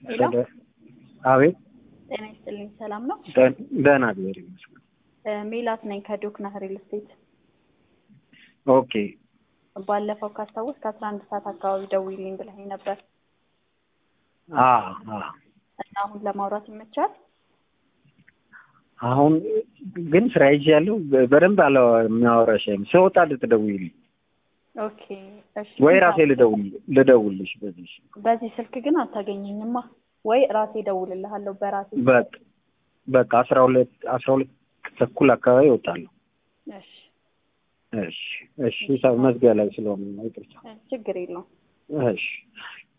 ሄሎ አቤት ጤና ይስጥልኝ። ሰላም ነው? ደህና እግዚአብሔር ይመስገን። እ ሜላት ነኝ ከዶክና ሪል ስቴት። ኦኬ ባለፈው ካስታወስ ከአስራ አንድ ሰዓት አካባቢ ደውይልኝ ብለኸኝ ነበር አ አ እና አሁን ለማውራት ይመቻል? አሁን ግን ስራ ይዣለሁ። በደንብ አለ የሚያወራሽ አይመስል ስወጣ ልትደውይልኝ ኦኬ እሺ። ወይ ራሴ ልደውል ልደውልሽ በዚህ በዚህ ስልክ ግን አታገኘኝማ። ወይ ራሴ እደውልልሃለሁ በራሴ በቃ በቃ አስራ ሁለት አስራ ሁለት ተኩል አካባቢ እወጣለሁ። እሺ እሺ እሺ ሰው መዝጊያ ላይ ስለሆነ ነው ይቅርታ። እ ችግር የለውም። እሺ